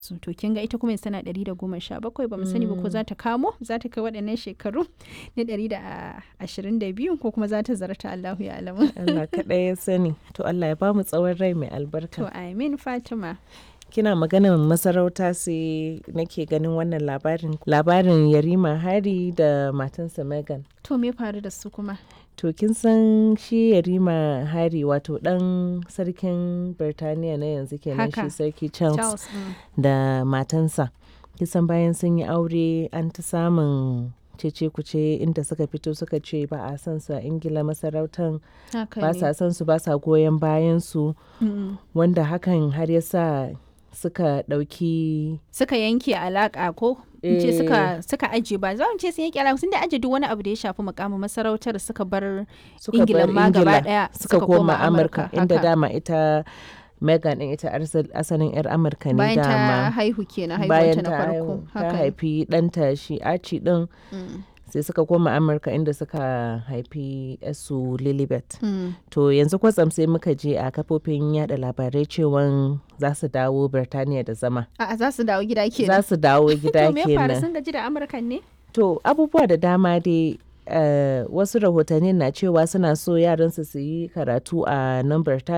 su to kin ga ita kuma yanzu tana ɗari da goma sha bakwai ba mu sani ba ko za ta kamo za ta kai waɗannan shekaru na ɗari da ashirin da biyu ko kuma za ta zarta Allahu ya alamu. Allah kaɗai ya sani to Allah ya bamu tsawon rai mai albarka. To amin Fatima. kina maganar masarauta sai nake ganin wannan labarin labarin yarima hari da matansa megan To me faru da su kuma? to kin san shi yarima hari wato dan sarkin birtaniya na yanzu kenan Haka. shi sarki charles, Charles. mm. da matansa kisan bayan sun yi aure an ta samun cece kuce inda suka fito suka ce ba a san su a ingila masarautan Haka ba ne. sa san su ba sa goyon bayan su Mm. wanda hakan har ya sa suka ɗauki Suka yanke alaƙa ko? In ce Eh. suka suka aje ba za mu ce sun yanke alaƙa sun da aje duk wani abu da ya shafi mukamin masarautar suka bar suka Ingila bar ma gaba Ingila ɗaya suka koma Amurka inda haka. dama ita Megan din ita arsal- asalin 'yar Amurka ne bayan ta dama haihu kenan bayan haihuwanta na ta farko haihu- ta haka ne. haifi ɗanta shi Archie din Mm. sai suka koma Amurka inda suka haifi su Lilibet Mm. to yanzu kwatsam sai muka je a kafofin yada labarai cewa za su dawo Birtaniya da zama A'a za su dawo gida za kenan. su dawo gida To me ya faru kenan sun gaji da Amurkan ne? To abubuwa da dama dai eh, wasu rahotanni na cewa suna so yaransu su yi karatu a nan Birtaniya